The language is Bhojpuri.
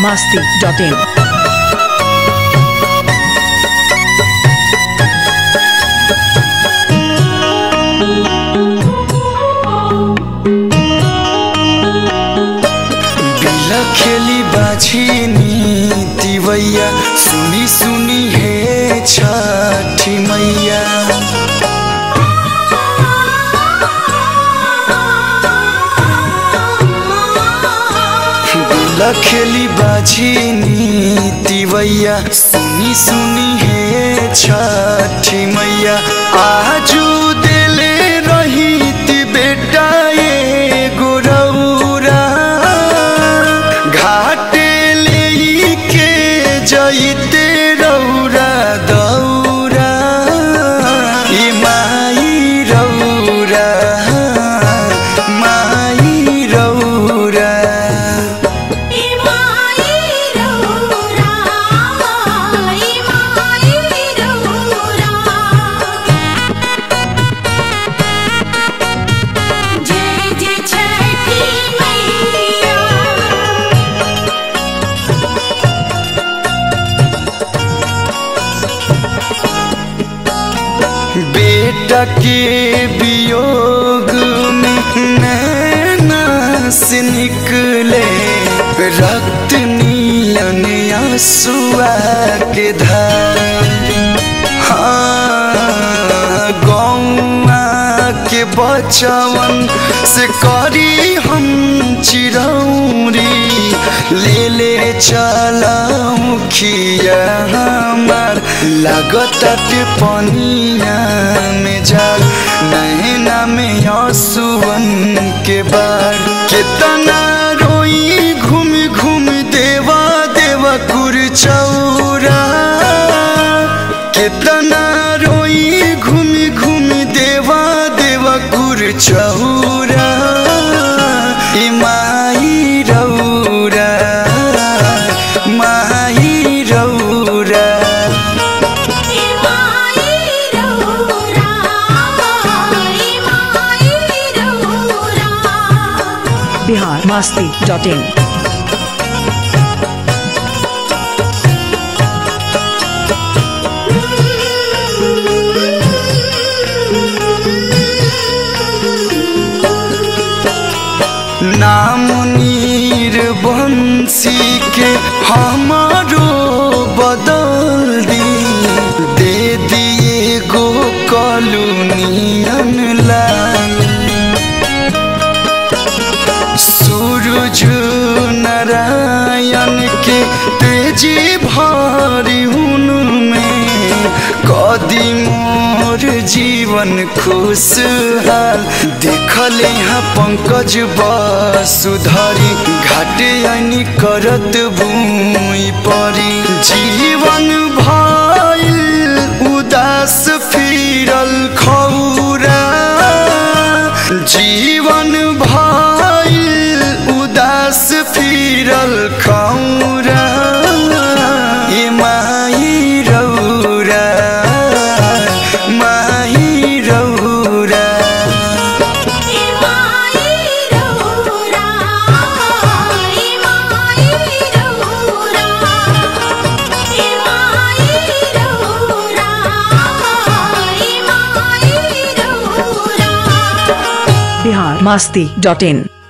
masti.in. बिला खेली बाछी दिवैया सुनी सुनी हे छठी मैया बिला खेली बाछी दिवैया सुनी सुनी हे छठी मैया आजू दिले रही ती बेटा ये गोरौरा घाटे ले के जइते रौरा दौरा ई माई रौरा माई रौरा इमाई रौरा इमाई रौरा जय जय छठी मैया बेटा के वियोग में नैना से निकले रक्त नीलन आंसुआ के धार हाँ गौआ के बचवन से करी हम चिरौरी ले ले चलाऊ खिया हमार लागत के पनिया में जाल नैना में आंसुअन के बार कितना रोई घूम घूम देवा देवा कुर चौरा कितना रोई घूम घूम देवा देवा कुर चौरा ई माई रौरा माई रौरा इमाई रौरा इमाई रौरा Bihar masti.in. नाम नीर बंसी के हमारो बदल दी दे दिए गो कॉलोनियन लाल सूरज नारायण के तेजी भारी उनमें कदी मोर जीवन खुशहाल देखल यहाँ पंकज वसुधरी घाटे आनी करत भूमि परी जीवन भइल उदास फिरल खौरा जीवन भइल उदास फिरल खौरा ए माई रौरा माई रौरा इमाई रौरा इमाई रौरा इमाई रौरा इमाई रौरा Bihar masti.in.